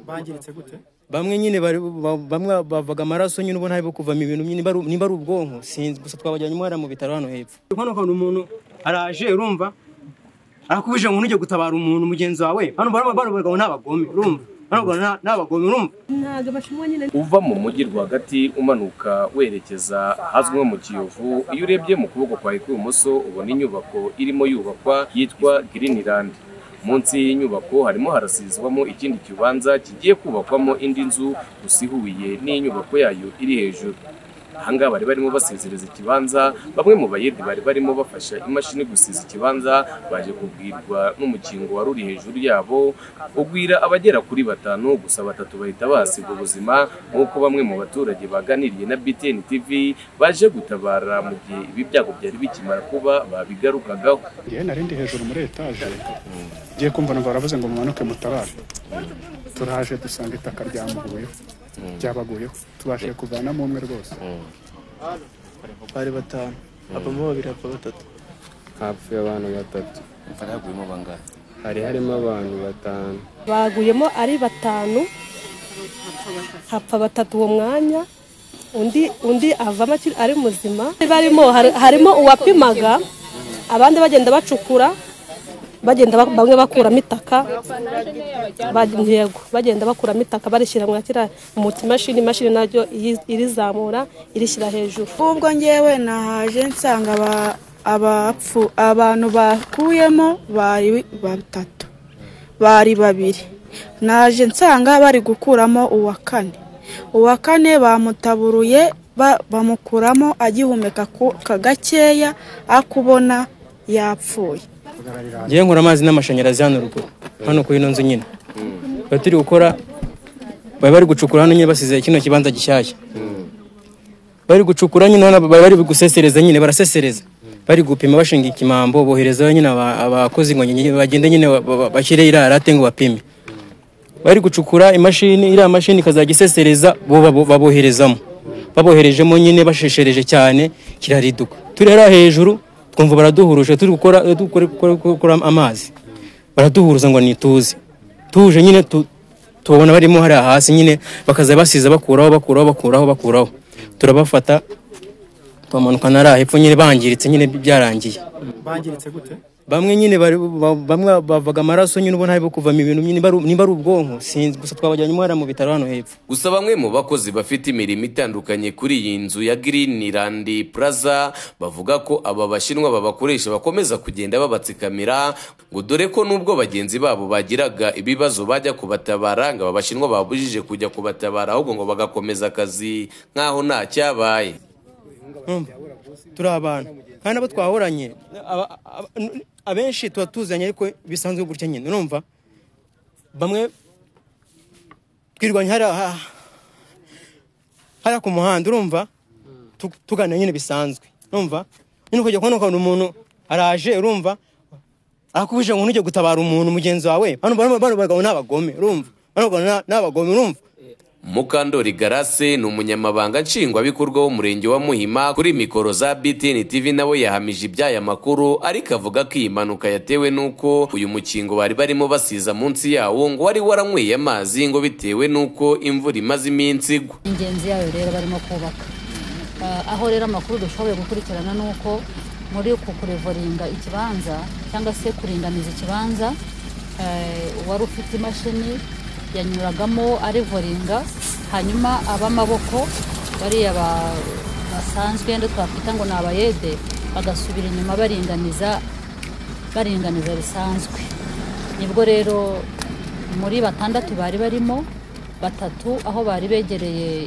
bangiritse gute bamwe nyine bari- ba- bamwe bavaga amaraso nyine ubona hari kuvamo ibintu nyine nimba ari- nimba ari ubwonko sinzi gusa twabajyanye umwana mu bitaro hano hepfo hano ukabona umuntu araje urumva arakubije ngo ntujye gutabara umuntu mugenzi wawe hano barabagabo n'abagome urumva barabagabo n'abagome urumva ntabwo bashimwa nyine uva mu mujyi rwagati umanuka werekeza ahazwi nko mu kiyovu iyo urebye mu kuboko kwawe kw'ibumoso ubona inyubako irimo yubakwa yitwa Greenland munsi y'inyubako harimo harasizwamo ikindi kibanza kigiye kubakwamo indi nzu gusa ihuye n'inyubako yayo iri hejuru ahangaha bari barimo basezereza ikibanza bamwe mu bayede bari barimo bafasha imashini gusiza ikibanza baje kubwirwa n'umukingo wari uri hejuru yabo ugwira abagera kuri batanu gusa batatu bahita basiga ubuzima nk'uko bamwe mu baturage baganiriye na BTN TV baje gutabara mu gihe ibi byago byari bikimara kuba babigarukagaho njyewe nari ndi hejuru muri etaje ngiye kumva numva baravuze ngo mumanuke mutabare turaje dusanga itaka ryamuguyeho ryabaguyeho tubashije kuvanamo umwe rwose bari batanu havamo babiri hapfa batatu hapfuye abantu batatu mvara yaguyemo bangana hari harimo abantu batanu baguyemo ari batanu hapfa batatu uwo mwanya undi undi avamo akiri- ari muzima barimo hari- harimo uwapimaga abandi bagenda bacukura bagenda ba- bamwe bakuramo itaka ba- yego bagenda bakuramo itaka barishyira mu kiriya mu kimashini imashini naryo iyi- irizamura irishyira hejuru ubwo ngewe nahaje nsanga aba- abapfu abantu bakuyemo bari batatu bari babiri naje nsanga bari gukuramo uwa kane uwa kane bamutaburuye ba- bamukuramo agihumeka ku- ka gakeya akubona yapfuye ngewe nkora amazi n'amashanyarazi hano ruguru hano kuri ino nzu nyine bari turi gukora bari bari gucukura hano nyine basize kino kibanza gishyashya bari gucukura nyine hano bari bari gusesereza nyine barasesereza bari gupima bashinga ikimambo boherezayo nyine aba- abakozi ngo nyine bagende nyine ba- ba- bashyire iriya rate ngo bapime bari gucukura imashini iriya mashini ikazajya isesereza bo babo- baboherezamo baboherejemo nyine basheshereje cyane kirariduka turi hariya hejuru twumva baraduhuruje turi gukora dukora- gukora- gukora amazi baraduhuruza ngo nituze tuje nyine tu- tubabona barimo hariya hasi nyine bakaza basiza bakuraho bakuraho bakuraho bakuraho turabafata twamanuka nariya hepfo nyine bangiritse nyine byarangiye bangiritse gute bamwe nyine bari- ba- bamwe bavaga amaraso nyine ubona hari kuvamo ibintu nyine nimba ari- nimba ari ubwonko sinzi gusa twabajyanye umwana mu bitaro hano hepfo gusa bamwe mu bakozi bafite imirimo itandukanye kuri iyi nzu ya Greenland Plaza bavuga ko aba bashinwa babakoresha bakomeza kugenda babatsikamira ngo dore ko nubwo bagenzi babo bagiraga ibibazo bajya kubatabara ngo aba bashinwa babujije kujya kubatabara ahubwo ngo bagakomeza akazi nk'aho nta cyabaye Urumva? turi abantu kandi abo twahoranye aba- aba- abenshi tuba tuzanye ariko bisanzwe gutya nyine urumva bamwe twirwanya hariya ha- hariya ku muhanda urumva Tu- tuganira nyine bisanzwe urumva nyine ukajya kubona ukabona umuntu araje urumva arakubije ngo ntujye gutabara umuntu mugenzi wawe hano barimo bano bagabo n'abagome urumva bano bagabo ni- ni abagome urumva Mukandori Garase ni umunyamabanga nshingwabikorwa w'umurenge wa Muhima kuri mikoro za BTN TV nawe yahamije iby'aya makuru ariko avuga ko iyi mpanuka yatewe n'uko uyu mukingo bari barimo basiza munsi yawo ngo wari waranyweye amazi ngo bitewe n'uko imvura imaze iminsi igwa ingenzi yayo rero barimo kubaka Ah, aho rero amakuru dushoboye gukurikirana ni uko muri uku kurevoringa ikibanza cyangwa se kuringaniza ikibanza eh, uwari ufite imashini yanyuragamo arivoringa hanyuma ab'amaboko bariya ba- basanzwe ndetse twakwita ngo ni abayede bagasubira inyuma baringaniza baringaniza bisanzwe nibwo rero muri batandatu bari barimo batatu aho bari begereye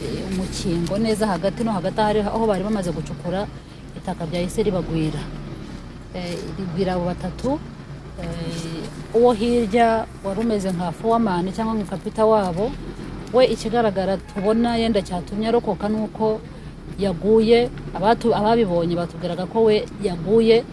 eh, umukingo neza hagati no hagati ahari aho bari bamaze gucukura itaka ryahise ribagwira Eh, rigwira abo batatu eh, uwo hirya wari umeze nka fowamani cyangwa nka kapita wabo we ikigaragara tubona yenda cyatumye arokoka ni uko yaguye abatu- ababibonye batubwiraga ko we yaguye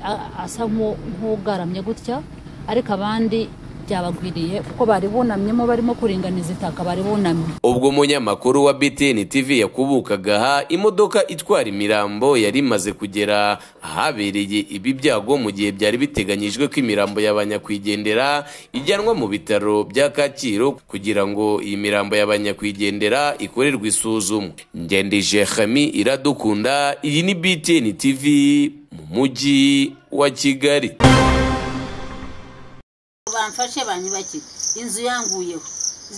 a- asa nk'u- nk'ugaramye gutya ariko abandi byabagwiriye kuko bari bunamyemo barimo kuringaniza itaka bari bunamye ubwo umunyamakuru wa btn tv yakubukagaha imodoka itwara imirambo yari imaze kugera ahabereye ibi byago mu gihe byari biteganyijwe ko imirambo y'abanyakwigendera ijyanwa mu bitaro bya kacyiru kugira ngo iyi mirambo y'abanyakwigendera ikorerwe isuzumwa ngendije hami iradukunda iyi ni btn tv mu mujyi wa kigali bamfashe banyubakire inzu yanguyeho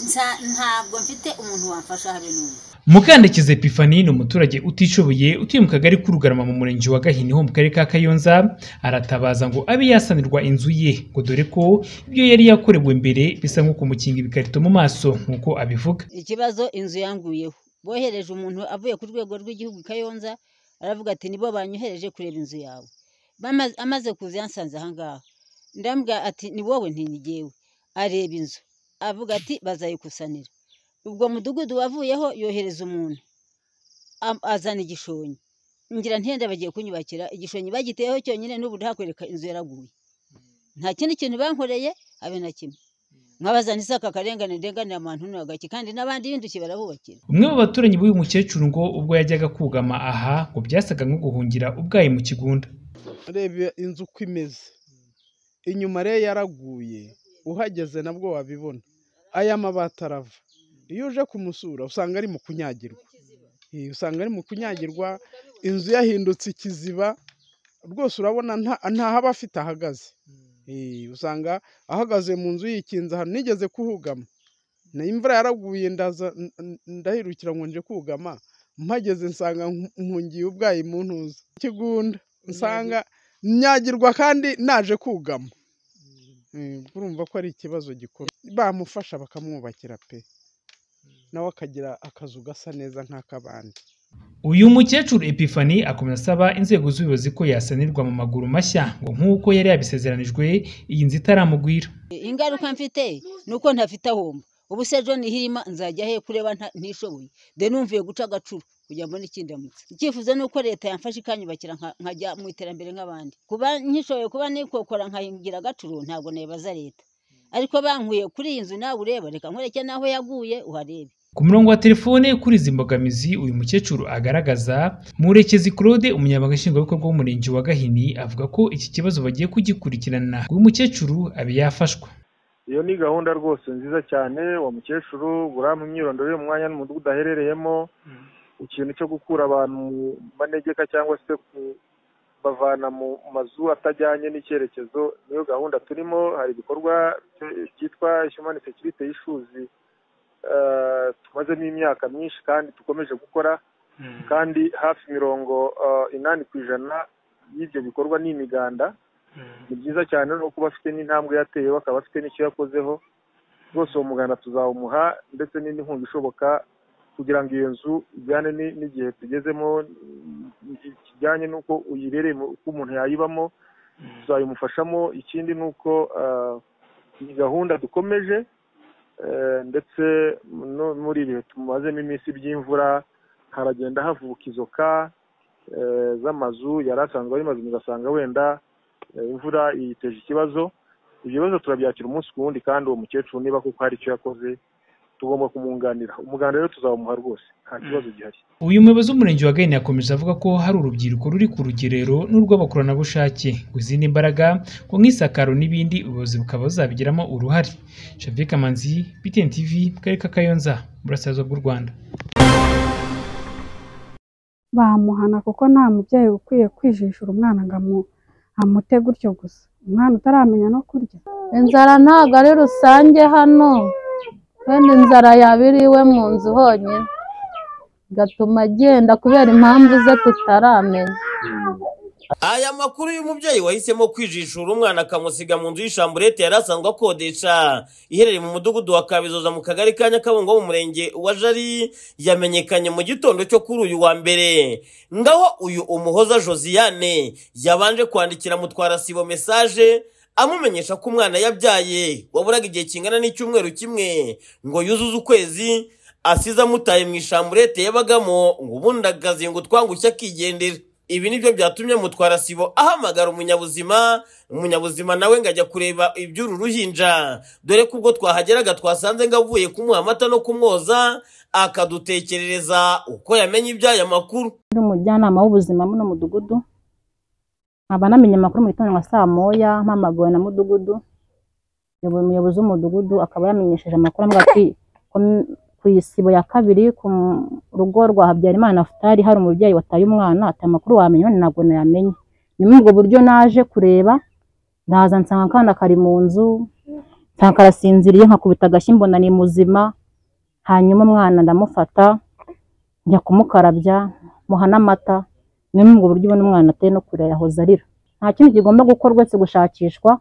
Nsa- ntabwo mfite umuntu wamfasha habe n'umwe mukandakiza epifani ni umuturage utishoboye utuye mu kagari k'urugarama mu murenge wa gahini ho mu karere ka kayonza aratabaza ngo abe yasanirwa inzu ye ngo dore ko ibyo yari yakorewe mbere bisa nko kumukinga ibikarito mu maso nk'uko abivuga ikibazo inzu yanguyeho bohereje umuntu avuye ku rwego rw'igihugu i kayonza aravuga ati nibo banyohereje kureba inzu yawe Bama- amaze kuza yansanze ahangaha ndambwira ati ni wowe ntinigewe areba inzu avuga ati bazayikusanira ubwo mudugudu wavuyeho yohereza umuntu am- azana igishonyi ngira ntenda bagiye kunyubakira igishonyi bagiteyeho cyonyine n'ubu ndahakwereka inzu yaraguye nta kindi kintu bankoreye habe na kimwe nkabazana isaka akarengane ndenganira abantu n'agaki kandi n'abandi binduki barabubakira umwe mu baturanyi b'uyu mukecuru ngo ubwo yajyaga kugama aha ngo byasaga nko guhungira ubwayi mu kigunda reba inzu uko imeze inyuma rero yaraguye uhageze nabwo wabibona aya mabati arava iyo uje kumusura usanga ari mu kunyagirwa Eh, usanga ari mu kunyagirwa inzu yahindutse ikiziba rwose urabona nta- ntahaba afite ahagaze Eh, usanga ahagaze mu nzu yikinze ahantu nigeze kuhugama na imvura yaraguye ndaza n- n- ndahirukira ngo nje kugama mpageze nsanga nku- mpungiye ubwayi mu ntuza ikigunda nsanga nyagirwa kandi naje kugama Eh, urumva ko ari ikibazo gikomeye bamufasha bakamwubakira pe nawe akagira akazu gasa neza nk'ak'abandi uyu mukecuru epifani akomeza asaba inzego z'ubuyobozi ko yasanirwa mu maguru mashya ngo nk'uko yari yabisezeranijwe iyi nzu itaramugwira ingaruka mfite ni uko ntafite ahomba ubu se john hirima nzajya he kureba nta- ntishoboye de numviye guca agacuru kugira mbone ikindamutse icyifuzo ni uko leta yamfasha ikanyubakira nka- nkajya mu iterambere nk'abandi kuba nkishoboye kuba nikokora nkahingira agacuru ntabwo nayibaza leta ariko bankuye kuri iyi nzu nawe ureba reka nkwereke n'aho yaguye uharebe ku murongo wa telefone kuri izi mbogamizi uyu mukecuru agaragaza murekezi claude umunyamabanga nshingwabikorwa w'umurenge wa gahini avuga ko iki kibazo bagiye kugikurikirana ngo uyu mukecuru abe yafashwa iyo ni gahunda rwose nziza cyane wa mukecuru burampa imyirondoro y'umwanya n'umudugudu aherereyemo ikintu cyo gukura abantu mu manegeka cyangwa se kubavana mu mazu atajyanye n'icyerekezo niyo gahunda turimo hari ibikorwa byo- byitwa human security y'ishuzi tumazemo imyaka myinshi kandi dukomeje gukora kandi hafi mirongo eh, inani ku ijana y'ibyo bikorwa ni imiganda ni byiza cyane no kuba afite n'intambwe yatewe akaba afite n'icyo yakozeho rwose uwo muganda tuzawumuha ndetse n'indi nkunga ishoboka kugira ngo iyo nzu ijyane ni- n'igihe tugezemo i- kijyanye n'uko uyirereye mu- uko umuntu yayibamo tuzayimufashamo ikindi ni uko ah, iyi gahunda dukomeje eh, ndetse no- muri ibihe tumazemo iminsi by'imvura haragenda havuka izoka eh, z'amazu yari asanzwe ari mazima ugasanga wenda Eh, imvura iyiteje ikibazo ibyo bibazo turabyakira umunsi ku wundi kandi uwo mukecuru niba kuko hari icyo yakoze tugomba kumwunganira umuganda rero tuzabamuha rwose nta kibazo gihari uyu muyobozi w'umurenge wa gahini yakomeje avuga ko hari urubyiruko ruri ku rugerero n'urw'abakoranabushake izindi imbaraga ngo nk'isakaro n'ibindi ubuyobozi bukaba buzabigiramo uruhare shavike kamanzi btn tv mu karere ka kayonza mu burasirazuba bw'u rwanda bamuhana kuko nta mubyeyi ukwiye kwijishura umwana ngo amu- amute gutyo gusa umwana utaramenya no kurya inzara ntabwo ari rusange hano wenda inzara yaba iri iwe mu nzu honyine igatuma agenda kubera impamvu ze tutaramenya aya makuru y'umubyeyi wahisemo kwijishura umwana akamusiga mu nzu y'ishamburete yari asanzwe akodesha iherereye mu mudugudu wa kabizoza mu kagari ka nyakabungo wo mu murenge wa jari yamenyekanye mu gitondo cyo kuri uyu wa mbere ngaho uyu umuhoza josiane yabanje kwandikira mutwara sibo mesaje amumenyesha ko umwana yabyaye waburaga igihe kingana n'icyumweru kimwe ngo yuzuze ukwezi asize amutaye mu ishamburete yabagamo ngo ubundi agazingutwa ngo utwangushye akigendera ibi nibyo byatumye mutwara sibo ahamagara umunyabuzima umunyabuzima nawe ngo ajya kureba iby'uru ruhinja dore ko ubwo twahageraga twasanze ngo avuye kumuha amata no kumwoza akadutekerereza uko yamenye iby'aya makuru ndi umujyanama w'ubuzima muno mudugudu nkaba namenye amakuru mu gitondo nka saa moya mpamagowe na mudugudu yaba umuyobozi w'umudugudu akaba yamenyesheje amakuru avuga ko i- ko m- ku isibo ya kabiri ku m- rugo rwa habyarimana futari hari umubyeyi wataye umwana ati amakuru wamenya none ntabwo nayamenye ni muri ubwo buryo naje kureba ndaza nsanga akana kari mu nzu nsanga karasinziriye nkakubita agashyi mbona ni muzima hanyuma umwana ndamufata njya kumukarabya muha n'amata ni muri ubwo buryo ubona umwana ateye no kurera yahoze arira nta kindi kigomba gukorwa uretse gushakishwa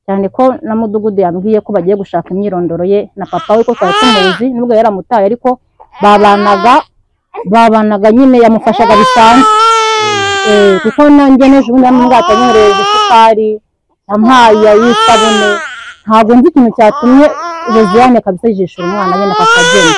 cyane ko na mudugudu yambwiye ko bagiye gushaka imyirondoro ye na papa we ko twari tumuzi nubwo yaramutaye ariko babanaga babanaga nyine yamufashaga bisanzwe Eh, kuko nanjye n'ejo bundi yamwata nyohereje isukari yampaye ay'isabune ntabwo nzi ikintu cyatumye Josiane kabisa yijishura umwana we na papa agenda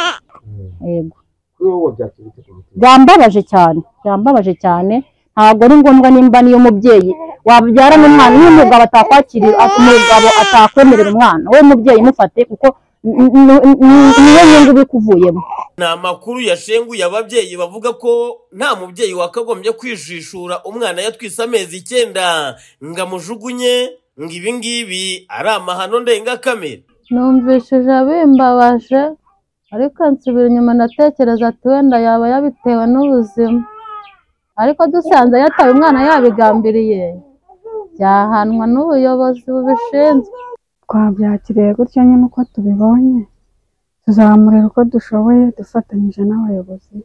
yego kuri wowe byakubita ku mutima byambabaje cyane byambabaje cyane ntabwo ari ngombwa nimba niyo mubyeyi wabyara n'umwana niyo umugabo atakwakirira umugabo atakwemerera umwana wowe mubyeyi mufate kuko n- n- n- niyo nyungu bikuvuyemo ni amakuru yashenguye ababyeyi bavuga ko nta mubyeyi wakagombye kwijishura umwana yatwise amezi icyenda ngo amujugunye ngo ibi ngibi ari amahano ndengakamere numvishije bimbabaje ariko nsubira inyuma ndatekereza ati wenda yaba yabitewe n'ubuzima ariko dusanze yataye umwana yabigambiriye byahanwa n'ubuyobozi bubishinzwe twabyakiriye gutyo nyine uko tubibonye tuzamurera uko dushoboye dufatanyije n'abayobozi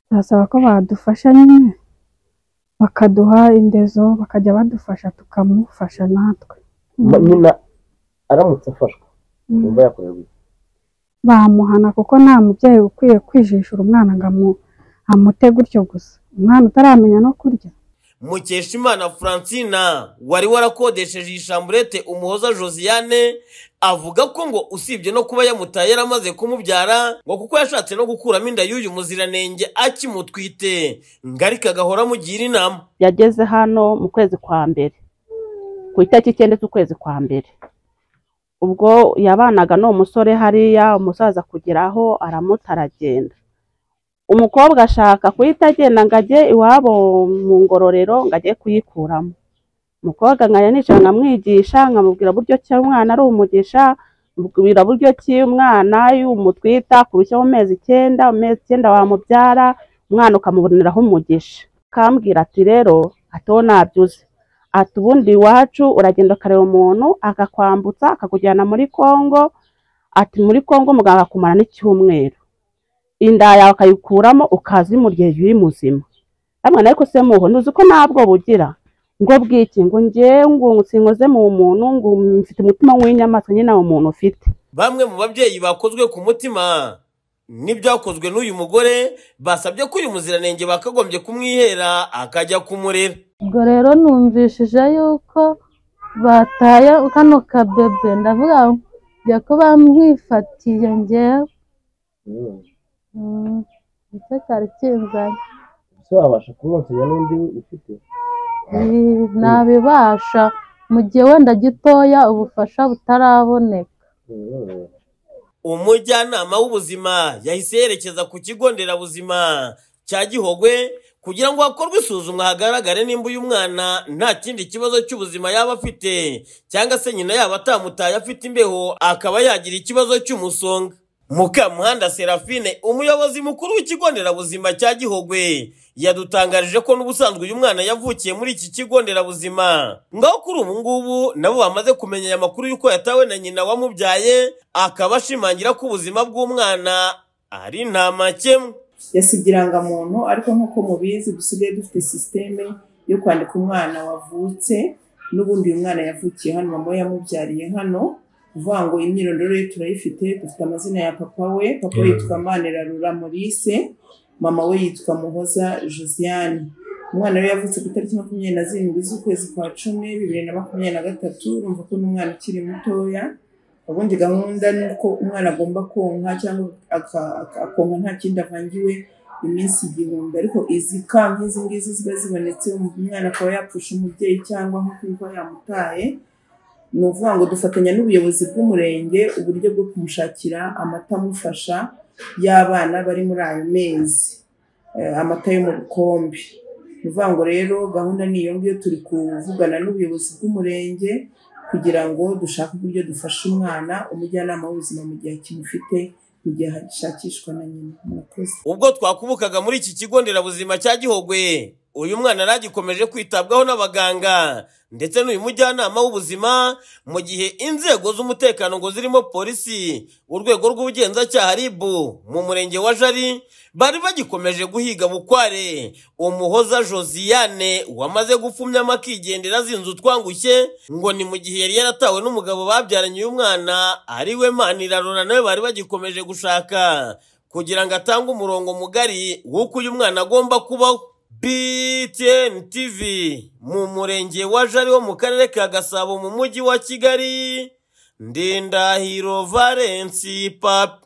turasaba ko badufasha nyine bakaduha indezo bakajya badufasha tukamufasha natwe Ma- nyina aramutse afashwe Mm. yumva yakorerwa iki? bamuhana kuko nta mubyeyi ukwiye kwijishura umwana ngo amu- amute gutyo gusa umwana utaramenya no kurya mukeshimana francina wari warakodesheje iyi shamburete umuhoza josiane avuga ko ngo usibye no kuba yamutaye yaramaze kumubyara ngo kuko yashatse no gukuramo inda y'uyu muziranenge akimutwite ngo ariko agahora amugira inama yageze hano mu kwezi kwa mbere ku itariki icyenda z'ukwezi kwa mbere ubwo yabanaga n'uwo musore hariya umusaza kugera aho aramuta aragenda umukobwa ashaka kuhita agenda ngo ajye iwabo mu ngororero ngo ajye kuyikuramo umukobwa nkajya nicara nkamwigisha nkamubwira buryo ki umwana ari umugisha mubwira buryo ki umwana iyo umutwita kurusha mu mezi icyenda mu mezi icyenda wamubyara umwana ukamuboneraho umugisha akambwira ati rero ati wowe nabyuze ati ubundi iwacu uragenda ukareba umuntu akakwambutsa akakujyana muri kongo ati muri kongo muganga akumara n'icyumweru inda yawe akayikuramo ukaza imurya uri muzima namwe ariko se muho ntuzi ko ntabwo bugira ngo bwiki ngo njyewe ngo sinkoze mu muntu ngo mfite umutima w'inyamaswa nyine nta muntu ufite bamwe mu babyeyi bakozwe ku mutima n'ibyakozwe n'uyu mugore basabye ko uyu muziranenge bakagombye kumwihera akajya kumurera ubwo rero numvishije yuko bataye kano kabebe ndavuga ngo njya kuba mwifatiye njyewe Mm, nicyo cyari kinzanye ese wabasha kumwonsanya n'undi ufite Eh, nabibasha mu gihe wenda gitoya ubufasha butaraboneka Mm. umujyanama w'ubuzima yahise yerekeza ku kigo nderabuzima cya gihogwe kugira ngo hakorwe isuzumwa hagaragare nimba uyu mwana nta kindi kibazo cy'ubuzima yaba afite cyangwa se nyina yaba atamutaye afite imbeho akaba yagira ikibazo cy'umusonga mukamuhanda serafine umuyobozi mukuru w'ikigo nderabuzima cya gihogwe yadutangarije ko n'ubusanzwe uyu mwana yavukiye muri iki kigo nderabuzima ngaho kuri ubu ngubu nabo bamaze kumenya aya makuru y'uko yatawe na nyina wamubyaye akaba ashimangira ko ubuzima bw'umwana ari nta makemwa yasibye irangamuntu ariko nk'uko mubizi dusigaye dufite sisiteme yo kwandika umwana wavutse n'ubundi uyu mwana yavukiye hano mama we yamubyariye hano kuvuga ngo imyirondoro ye turayifite dufite amazina ya papa we papa we yitwa manirarura maurice mama we yitwa muhoza josiane umwana we yavutse ku itariki makumyabiri na zirindwi z'ukwezi kwa cumi bibiri na makumyabiri na gatatu urumva ko n'umwana ukiri mutoya ubundi gahunda ni uko umwana agomba konka cyangwa aka- aka- akonka nta kindi avangiwe iminsi igihumbi ariko izi ka nk'izi ngizi ziba zibonetse umwana akaba yapfusha umubyeyi cyangwa nk'uko imva yamutaye ni ukuvuga ngo dufatanya n'ubuyobozi bw'umurenge uburyo bwo kumushakira amata amufasha y'abana bari muri ayo mezi Eh, amata yo mu bikombe ni ukuvuga ngo rero gahunda ni iyo ngiyo turi kuvugana n'ubuyobozi bw'umurenge kugira ngo dushake uburyo dufasha umwana umujyanama w'ubuzima mu gihe akimufite mu gihe hashakishwa na nyina murakoze ubwo twakubukaga muri iki kigo nderabuzima cya gihogwe uyu mwana yaragikomeje kwitabwaho n'abaganga ndetse n'uyu mujyanama w'ubuzima mu gihe inzego z'umutekano ngo zirimo polisi urwego rw'ubugenzacyaha rib mu murenge wa jari bari bagikomeje guhiga bukware umuhoza josiane wamaze gupfumya amakigendera azinze utwangushye ngo ni mu gihe yari yaratawe n'umugabo babyaranye uyu mwana ari we manirarora nawe bari bagikomeje gushaka kugira ngo atange umurongo mugari w'uko uyu mwana agomba kubaho BTN TV mu murenge wa Jari wo mu karere ka Gasabo mu mujyi wa Kigali Ndindahiro Valence Pap